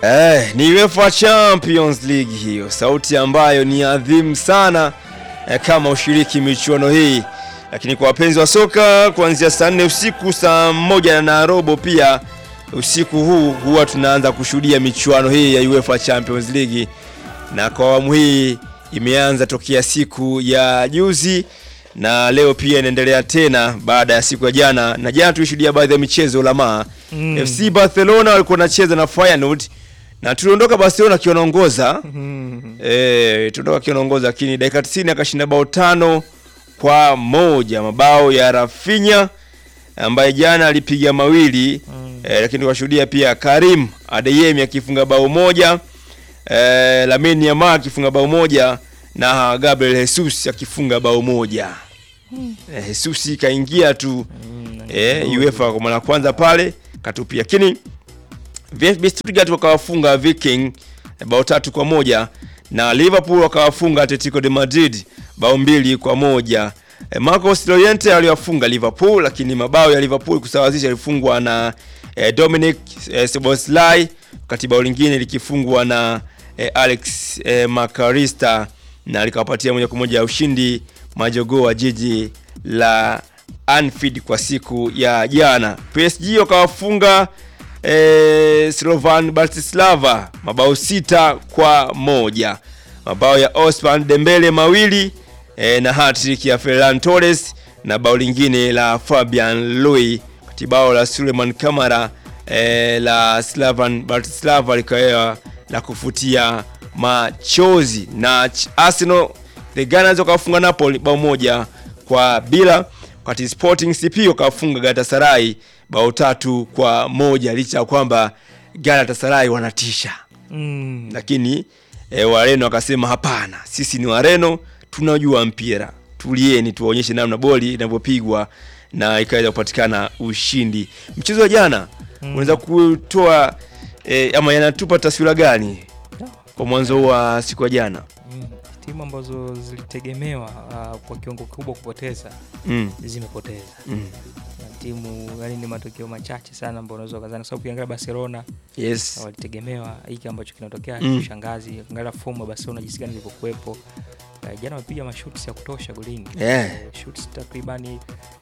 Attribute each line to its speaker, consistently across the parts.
Speaker 1: Eh, ni UEFA Champions League hiyo, sauti ambayo ni adhimu sana eh, kama ushiriki michuano hii, lakini kwa wapenzi wa soka kuanzia saa nne usiku saa moja na robo pia usiku huu huwa tunaanza kushuhudia michuano hii ya UEFA Champions League, na kwa awamu hii imeanza tokea siku ya juzi na leo pia inaendelea tena baada ya siku ya jana, na jana tulishuhudia baadhi ya michezo Ulamaa
Speaker 2: Mm.
Speaker 1: FC Barcelona walikuwa wanacheza na Feyenoord na tuliondoka Barcelona akiwa anaongoza
Speaker 2: Mm.
Speaker 1: eh, tuliondoka akiwa anaongoza, lakini dakika 90 akashinda bao tano kwa moja, mabao ya Rafinha ambaye jana alipiga mawili
Speaker 2: Mm.
Speaker 1: eh, lakini tukashuhudia pia Karim Adeyemi akifunga bao moja eh, Lamine Yamal akifunga bao moja na Gabriel Jesus akifunga bao moja. Eh, Jesus kaingia tu
Speaker 2: Mm.
Speaker 1: eh, UEFA kwa mara ya kwanza pale katupia, lakini VfB Stuttgart wakawafunga Viking eh, bao tatu kwa moja na Liverpool wakawafunga Atletico de Madrid bao mbili kwa moja. Eh, Marcos Llorente aliwafunga Liverpool, lakini mabao ya Liverpool kusawazisha yalifungwa na eh, Dominic eh, Szoboszlai, wakati bao lingine likifungwa na eh, Alex eh, Makarista na likawapatia moja kwa moja ya ushindi majogoo wa jiji la Anfield kwa siku ya jana. PSG wakawafunga eh, Slovan Bratislava mabao sita kwa moja. Mabao ya Osman Dembele mawili eh, na hat-trick ya Ferran Torres na bao lingine la Fabian Louis kati bao la Suleiman Kamara eh, la Slavan Bratislava likawa la kufutia machozi na Ch- Arsenal the Gunners wakafunga Napoli bao moja kwa bila, wakati Sporting CP wakafunga Galatasaray bao tatu kwa moja licha ya kwamba Galatasaray wanatisha,
Speaker 2: Mm.
Speaker 1: lakini e, Wareno wakasema hapana, sisi ni Wareno, tunajua mpira, tulieni tuwaonyeshe namna boli inavyopigwa na ikaweza kupatikana ushindi. Mchezo wa jana
Speaker 2: Mm.
Speaker 1: unaweza kutoa e, ama yanatupa taswira gani kwa mwanzo wa siku ya jana?
Speaker 2: Mm. Timu ambazo zilitegemewa uh, kwa kiwango kikubwa kupoteza
Speaker 1: Mm.
Speaker 2: zimepoteza.
Speaker 1: Mm.
Speaker 2: Na timu yani ni matokeo machache sana ambayo unaweza ukazana, kwa sababu ukiangalia Barcelona
Speaker 1: Yes.
Speaker 2: walitegemewa hiki ambacho kinatokea
Speaker 1: Mm.
Speaker 2: kushangazi. Ukiangalia fomu ya Barcelona jinsi gani ilivyokuwepo, uh, jana wamepiga mashuti ya kutosha golini
Speaker 1: Yeah.
Speaker 2: Eh, shoots takribani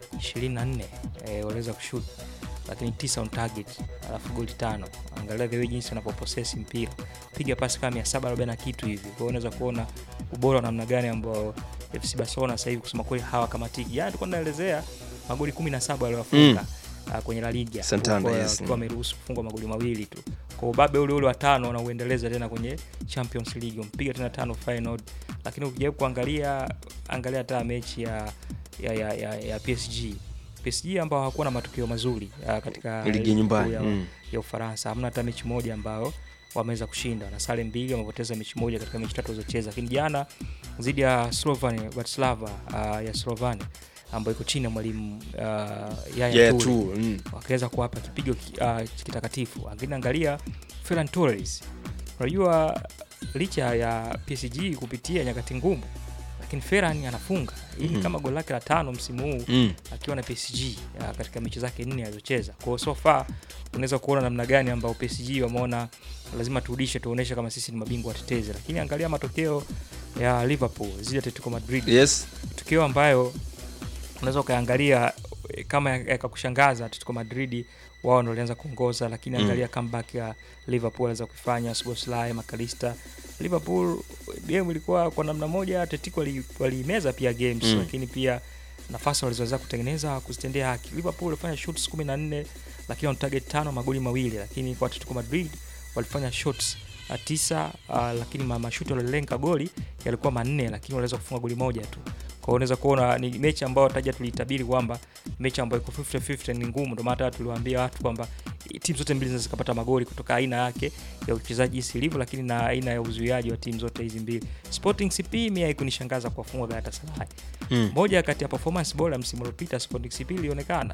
Speaker 2: 24 eh, waliweza kushoot lakini tisa on target alafu goli tano. Angalia the way jinsi wanapoposesi mpira, piga pasi kama 740 na kitu hivi. Kwa hiyo unaweza kuona ubora wa namna gani ambao FC Barcelona sasa hivi kusema kweli hawakamatiki. Jana tulikuwa tunaelezea magoli 17 waliowafunga ah, kwenye La Liga
Speaker 1: Santander,
Speaker 2: Kwa-
Speaker 1: yes.
Speaker 2: wakiwa wameruhusu kufungwa magoli mawili tu. Kwa ubabe ule ule wa tano wanauendeleza tena kwenye Champions League, wampiga tena tano Feyenoord, lakini ukijaribu kuangalia angalia hata mechi ya ya, ya, ya, ya PSG PSG ambao hawakuwa na matokeo mazuri uh, katika
Speaker 1: Ligi
Speaker 2: kuu
Speaker 1: nyumbani.
Speaker 2: ya,
Speaker 1: Mm.
Speaker 2: ya Ufaransa. Hamna hata mechi moja ambao wameweza kushinda na sare mbili, wamepoteza mechi moja katika mechi tatu walizocheza. Lakini jana dhidi ya Slovan Bratislava uh, ya Slovenia ambayo iko chini ya mwalimu uh, Yaya
Speaker 1: Yeah,
Speaker 2: Toure
Speaker 1: tu. Mm.
Speaker 2: wakaweza kuwapa kipigo ki- uh, kitakatifu. Lakini angalia Ferran Torres, unajua licha ya PSG kupitia nyakati ngumu, lakini Ferran anafunga hii
Speaker 1: Mhm.
Speaker 2: kama goli lake la tano msimu huu
Speaker 1: Mm.
Speaker 2: akiwa na PSG ya, katika mechi zake nne alizocheza. Kwa hiyo so far unaweza kuona namna gani ambao PSG wameona lazima turudishe, tuoneshe kama sisi ni mabingwa watetezi. Lakini angalia matokeo ya Liverpool zidi ya Atletico Madrid
Speaker 1: Yes.
Speaker 2: tukio ambayo unaweza ukaangalia eh, kama yakakushangaza. Atletico Madrid wao ndo walianza kuongoza, lakini
Speaker 1: Mm.
Speaker 2: angalia comeback ya Liverpool aliweza kufanya Szoboszlai, McAllister. Liverpool game ilikuwa kwa namna moja, Atletico wali- walimeza pia games
Speaker 1: Mm.
Speaker 2: lakini pia nafasi walizoweza kutengeneza kuzitendea haki. Liverpool walifanya shots 14 lakini on target tano, magoli mawili, lakini kwa Atletico Madrid walifanya shots uh, tisa uh, lakini ma- mashuti waliolenga goli yalikuwa manne, lakini waliweza kufunga goli moja tu. Kwa hiyo unaweza kuona ni mechi ambayo taja tuliitabiri kwamba mechi ambayo iko 50-50 ni ngumu. Ndio maana hata tuliwaambia watu kwamba eh, timu zote mbili zinaweza zikapata magoli kutoka aina yake ya uchezaji jinsi ilivyo, lakini na aina ya uzuiaji wa timu zote hizi mbili. Sporting CP mimi haikunishangaza kuwafunga Galatasaray.
Speaker 1: Mm.
Speaker 2: Moja kati ya performance bora msimu uliopita Sporting CP ilionekana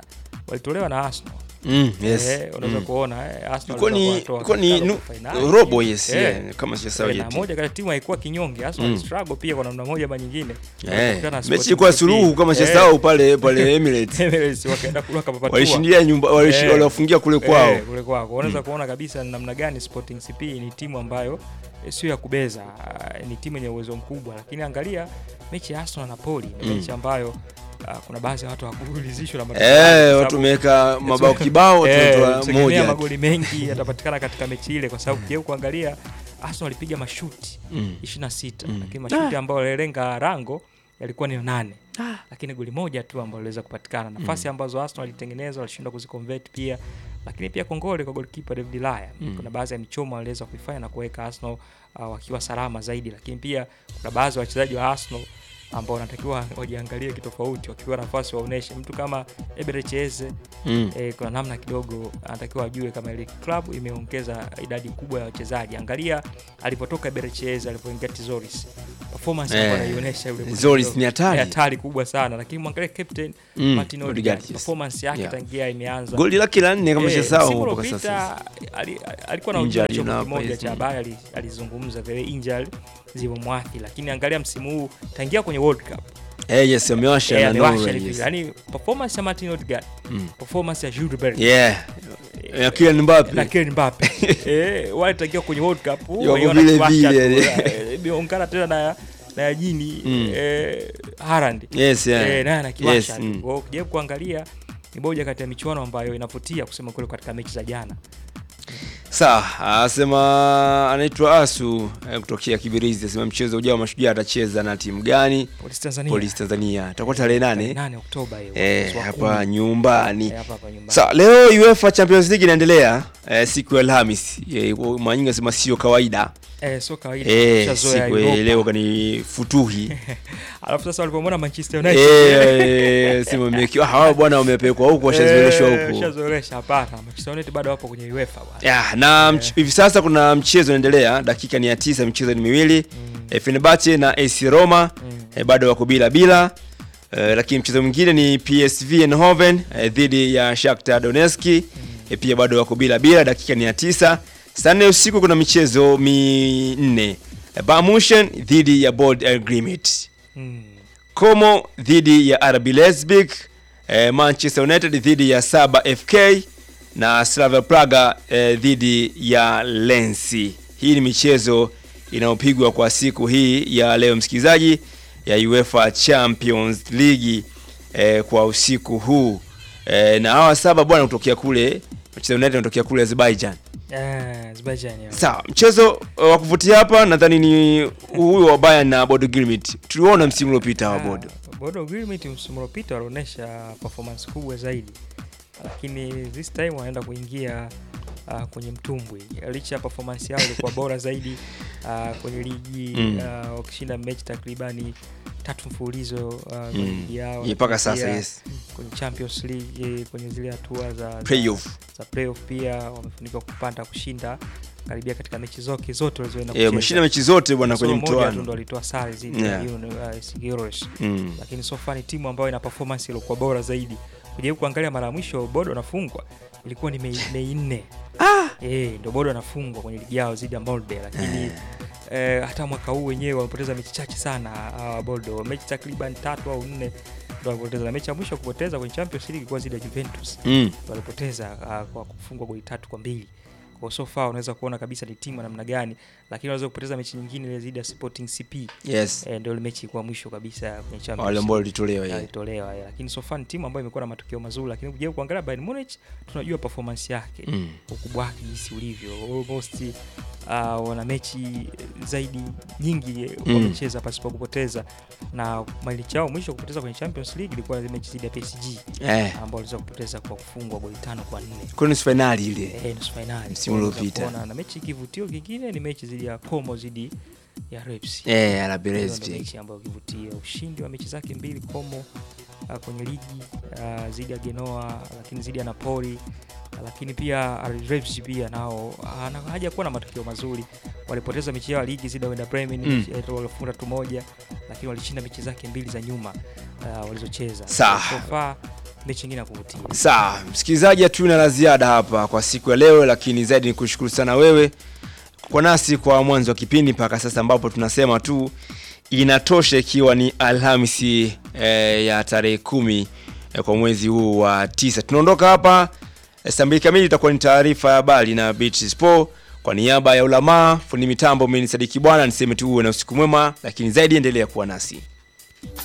Speaker 2: walitolewa na Arsenal.
Speaker 1: Mm, yes.
Speaker 2: Eh, unaweza
Speaker 1: Mm.
Speaker 2: kuona eh, Arsenal
Speaker 1: Ilikuwa ni
Speaker 2: walikuwa
Speaker 1: ilikuwa ni
Speaker 2: wanatoa
Speaker 1: nu-
Speaker 2: katika robo finali.
Speaker 1: robo yes,
Speaker 2: Eh,
Speaker 1: yeah, kama sijasahau
Speaker 2: eh, na
Speaker 1: yet.
Speaker 2: moja kati ya timu haikuwa kinyonge Arsenal
Speaker 1: Mm.
Speaker 2: struggle pia kwa namna moja ama nyingine
Speaker 1: Eh,
Speaker 2: Walikutana na
Speaker 1: mechi
Speaker 2: Sporting
Speaker 1: ilikuwa
Speaker 2: CP.
Speaker 1: suluhu kama
Speaker 2: Eh,
Speaker 1: sijasahau pale pale Emirates.
Speaker 2: Emirates wakaenda kule wakapapatua.
Speaker 1: Walishindia nyumba walishi-
Speaker 2: Eh.
Speaker 1: waliwafungia kule kwao.
Speaker 2: Eh, kule kwako unaweza kuona kabisa ni namna gani Sporting CP ni timu ambayo eh, sio ya kubeza, ah, ni timu yenye uwezo mkubwa, lakini angalia mechi ya Arsenal na Napoli ni
Speaker 1: Mm.
Speaker 2: mechi ambayo ah, kuna baadhi ya watu hawakuridhishwa na matokeo,
Speaker 1: Eh,
Speaker 2: kwa
Speaker 1: watu
Speaker 2: sababu,
Speaker 1: tumeweka mabao kibao
Speaker 2: eh,
Speaker 1: tunatoa
Speaker 2: tulitegemea
Speaker 1: moja.
Speaker 2: magoli mengi yatapatikana katika mechi ile, kwa sababu ukijaribu kuangalia Arsenal walipiga mashuti
Speaker 1: Mm.
Speaker 2: 26
Speaker 1: Mm.
Speaker 2: lakini mashuti ambayo yalilenga rango yalikuwa ni nane lakini goli moja tu ambalo liweza kupatikana nafasi ambazo Arsenal walitengeneza walishindwa kuziconvert pia lakini pia kongole kwa goalkeeper David Laya
Speaker 1: Mm.
Speaker 2: kuna baadhi ya michomo waliweza kuifanya na kuweka Arsenal uh, wakiwa salama zaidi lakini pia kuna baadhi ya wachezaji wa Arsenal ambao wanatakiwa wajiangalie kitofauti wakiwa nafasi waoneshe mtu kama Eberechi Eze
Speaker 1: Mm.
Speaker 2: eh, kuna namna kidogo anatakiwa ajue kama ile club imeongeza idadi kubwa ya wachezaji. Angalia alipotoka Berecheza alipoingia Tizoris, performance
Speaker 1: Eh,
Speaker 2: ambayo anaionyesha yule
Speaker 1: Zoris
Speaker 2: kidogo
Speaker 1: ni hatari.
Speaker 2: hatari kubwa sana, lakini mwangalie captain
Speaker 1: Mm,
Speaker 2: Martin
Speaker 1: Odegaard,
Speaker 2: Odegaard
Speaker 1: yes.
Speaker 2: performance yake
Speaker 1: Yeah.
Speaker 2: tangia imeanza
Speaker 1: Goli lake la nne kama
Speaker 2: Eh,
Speaker 1: sijasahau
Speaker 2: msimu
Speaker 1: mpaka sasa.
Speaker 2: uliopita ali- alikuwa na
Speaker 1: Injury
Speaker 2: ujumbe
Speaker 1: na
Speaker 2: kimoja
Speaker 1: hapa
Speaker 2: cha
Speaker 1: hizi.
Speaker 2: habari ali- alizungumza vile injury zilivyomwathiri, lakini angalia msimu huu tangia kwenye World Cup
Speaker 1: Eh, yes, amewasha
Speaker 2: eh,
Speaker 1: na
Speaker 2: amewasha
Speaker 1: Norway.
Speaker 2: ile
Speaker 1: yes.
Speaker 2: vile. Yaani performance ya Martin Odegaard,
Speaker 1: Mm.
Speaker 2: performance ya Jude Bellingham
Speaker 1: Yeah. Ya Kylian Mbappe.
Speaker 2: na Kylian Mbappe eh, wale tangia kwenye World Cup
Speaker 1: Yako
Speaker 2: wameiona
Speaker 1: vile
Speaker 2: kiwasha
Speaker 1: vile,
Speaker 2: tu, eh, imeungana tena na na Yajini
Speaker 1: Mm.
Speaker 2: eh, Haaland
Speaker 1: Yes, yeah.
Speaker 2: eh, naye anakiwasha
Speaker 1: Yes,
Speaker 2: tu.
Speaker 1: mm.
Speaker 2: Kwa hiyo ukijaribu kuangalia ni moja kati ya michuano ambayo inavutia kusema kweli katika mechi za jana.
Speaker 1: Sawa, asema anaitwa Asu eh, kutokea Kibirizi, asema mchezo ujao wa mashujaa atacheza na timu gani?
Speaker 2: Polisi Tanzania
Speaker 1: Polisi Tanzania. Itakuwa tarehe nane
Speaker 2: 8 Oktoba hiyo.
Speaker 1: eh,
Speaker 2: mwezi wa
Speaker 1: hapa
Speaker 2: kumi.
Speaker 1: nyumbani.
Speaker 2: Eh, hapa hapa nyumbani.
Speaker 1: Sawa, leo UEFA Champions League inaendelea eh, siku ya Alhamis. Eh, Mwanyinga asema sio kawaida.
Speaker 2: Eh, sio kawaida.
Speaker 1: Eh,
Speaker 2: tushazoea
Speaker 1: siku ya
Speaker 2: Europa.
Speaker 1: leo kani futuhi.
Speaker 2: Alafu sasa walipomwona Manchester United
Speaker 1: Eh, sema mmekiwa hawa bwana wamepelekwa huko washazoeleshwa
Speaker 2: eh,
Speaker 1: huko.
Speaker 2: washazoelesha hapana. Manchester United bado wapo kwenye UEFA bwana.
Speaker 1: Ya, na mch- hivi sasa kuna mchezo unaendelea, dakika ni ya tisa, michezo ni miwili
Speaker 2: Mm.
Speaker 1: e, Fenerbahce na AC Roma
Speaker 2: Mm.
Speaker 1: e, bado wako bila bila e, lakini mchezo mwingine ni PSV Eindhoven e, dhidi ya Shakhtar Donetsk e, pia bado wako bila bila, dakika ni ya tisa. Saa nne usiku kuna michezo minne e, Bayern Munchen dhidi ya Bold Agreement,
Speaker 2: Mm.
Speaker 1: Como dhidi ya RB Leipzig, e, Manchester United dhidi ya Saba FK na Slavia Praga e, dhidi ya Lensi. Hii ni michezo inayopigwa kwa siku hii ya leo, msikilizaji, ya UEFA Champions League e, kwa usiku huu e, na hawa saba bwana kutokea kule Manchester United wanatokea kule Azerbaijan.
Speaker 2: Eh, Azerbaijan. yeah.
Speaker 1: Sawa, mchezo uh, wa kuvutia hapa nadhani ni huyu wa Bayern na Bodo Glimt. Tuliona msimu uliopita wa Bodo.
Speaker 2: Ah, Bodo Glimt msimu uliopita walionyesha performance kubwa zaidi, lakini this time wanaenda kuingia uh, kwenye mtumbwi. Licha ya performance yao ilikuwa bora zaidi uh, kwenye ligi
Speaker 1: Mm.
Speaker 2: uh, wakishinda mechi takribani tatu mfululizo uh, kwenye
Speaker 1: Mm.
Speaker 2: ligi yao,
Speaker 1: Yeah, mpaka
Speaker 2: lakini
Speaker 1: sasa
Speaker 2: pia
Speaker 1: yes.
Speaker 2: kwenye Champions League eh, kwenye zile hatua za, za,
Speaker 1: Playoff.
Speaker 2: za playoff pia wamefanikiwa kupanda kushinda karibia katika mechi zote zote walizoenda
Speaker 1: Eh, wameshinda mechi zote bwana kwenye
Speaker 2: Kasoro moja tu ndo
Speaker 1: mtoano.
Speaker 2: walitoa sare zidi
Speaker 1: Yeah.
Speaker 2: ya Union, uh, Sigurus
Speaker 1: Mm.
Speaker 2: lakini so far ni timu ambayo ina performance iliyokuwa bora zaidi. Kujaribu kuangalia mara ya mwisho Bodo anafungwa ilikuwa ni Mei Mei nne eh, ndo Bodo anafungwa kwenye ligi yao zidi ya Molde, lakini eh, hata mwaka huu wenyewe wamepoteza mechi chache sana hawa Bodo, mechi takriban tatu au nne ndo walipoteza, na mechi ya mwisho kupoteza kwenye Champions League ilikuwa zidi ya Juventus
Speaker 1: Mm.
Speaker 2: walipoteza uh, kwa kufungwa goli tatu kwa mbili kwa so far unaweza kuona kabisa ni timu ya namna gani, lakini wanaweza kupoteza mechi nyingine ile zidi ya Sporting CP
Speaker 1: Yes.
Speaker 2: eh, ndio ile mechi ilikuwa mwisho kabisa kwenye Champions
Speaker 1: Wale ambao walitolewa yeye.
Speaker 2: alitolewa yeah. Lakini so far ni timu ambayo imekuwa na matokeo mazuri, lakini ukija kuangalia Bayern Munich tunajua performance yake
Speaker 1: Mm.
Speaker 2: ukubwa wake jinsi ulivyo almost uh, wana mechi zaidi nyingi
Speaker 1: Mm.
Speaker 2: wamecheza pasipo kupoteza, na malicha yao mwisho kupoteza kwenye Champions League ilikuwa ni mechi dhidi ya PSG
Speaker 1: Eh.
Speaker 2: ambao waliweza kupoteza kwa kufungwa goli tano kwa nne
Speaker 1: Kwa nusu finali ile.
Speaker 2: eh, nusu finali
Speaker 1: Msimu
Speaker 2: Kwa unaweza
Speaker 1: uliopita.
Speaker 2: kuona, na mechi kivutio kingine ni mechi dhidi ya Como dhidi ya Reps
Speaker 1: Eh, RB
Speaker 2: hiyo ndo
Speaker 1: Leipzig.
Speaker 2: mechi ambayo kivutia ushindi wa mechi zake mbili Como uh, kwenye ligi uh, zidi ya Genoa, lakini zidi ya Napoli uh, lakini pia RB Leipzig pia nao uh, haja kuwa na matokeo mazuri. Walipoteza mechi yao ya ligi zidi ya Werder Bremen
Speaker 1: Mm.
Speaker 2: mm. walifunga tu moja, lakini walishinda mechi zake mbili za nyuma uh, walizocheza.
Speaker 1: Sawa.
Speaker 2: So far mechi nyingine ya kuvutia.
Speaker 1: Sawa, msikilizaji, hatuna la ziada hapa kwa siku ya leo, lakini zaidi ni kushukuru sana wewe kwa nasi kwa mwanzo wa kipindi mpaka sasa, ambapo tunasema tu inatosha, ikiwa ni Alhamisi eh, ya tarehe kumi eh, kwa mwezi huu wa tisa. Tunaondoka hapa eh, saa mbili kamili, itakuwa ni taarifa ya habari na Beach Sport. Kwa niaba ya ulamaa fundi mitambo, mimi ni Sadiki Bwana, niseme tu uwe na usiku mwema, lakini zaidi endelea kuwa nasi.